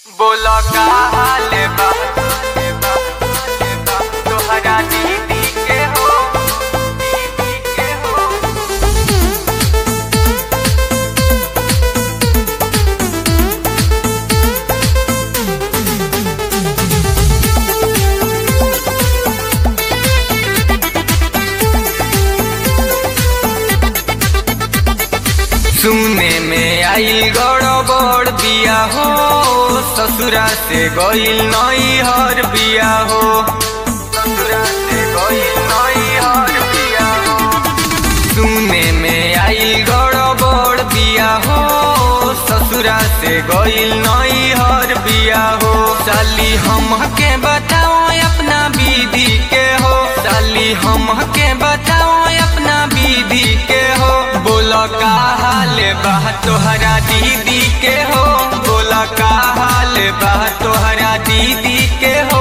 बोला का हाल बा तोहरा दीदी के हो दीदी के हो सुने में आइल गड़बड़ बिया हो ससुरा से गइल नई हर बिया हो ससुरा से गइल नई हर बिया हो सुने में आइल गड़बड़ बिया हो ससुरा से गइल नई हर बिया हो साली हमके बताओ अपना विधि के हो साली हमके बताओ अपना विधि के हो बोला का हाल बा तोहरा दीदी के हो बोला का हाल बा तोहरा दीदी के हो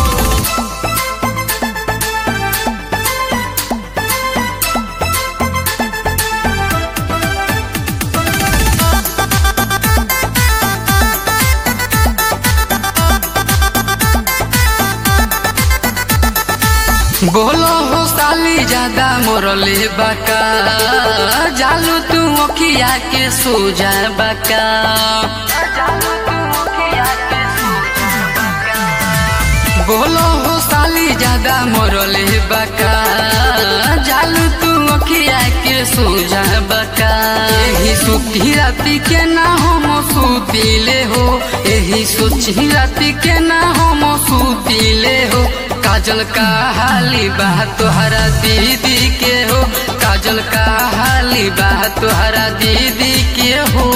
बोलो हो साली ज्यादा मोरले बका जालू तू अखिया के सो जा बका बोलो हो साली ज्यादा मोरले बका जालू तू अखिया के सो जा बका यही सुती राती के ना हम सुतीले हो यही सोची राती के ना हम सुतीले हो काजल का हाली बा तोहरा दीदी के हो काजल का हाली बा तोहरा दीदी के हो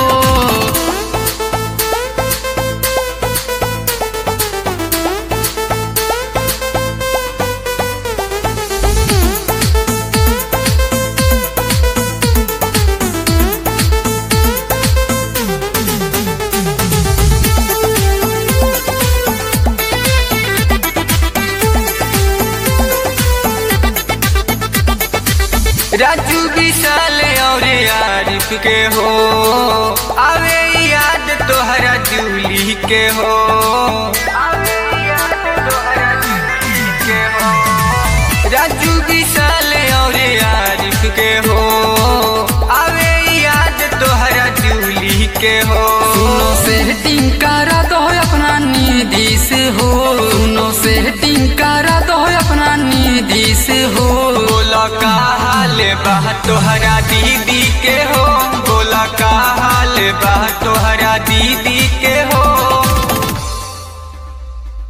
राजू विशाल और आरिफ के हो आवे याद तोहरा जूली के हो आवे याद तोहरा जूली के हो राजू विशाल और आरिफ के हो आवे याद तोहरा जूली के हो सुनो सेटिंग करा दो अपना निधि से हो सुनो सेटिंग करा दो अपना निधि से हो बोला का हाल बा तोहरा दीदी के हो बोला का हाल बा तोहरा दीदी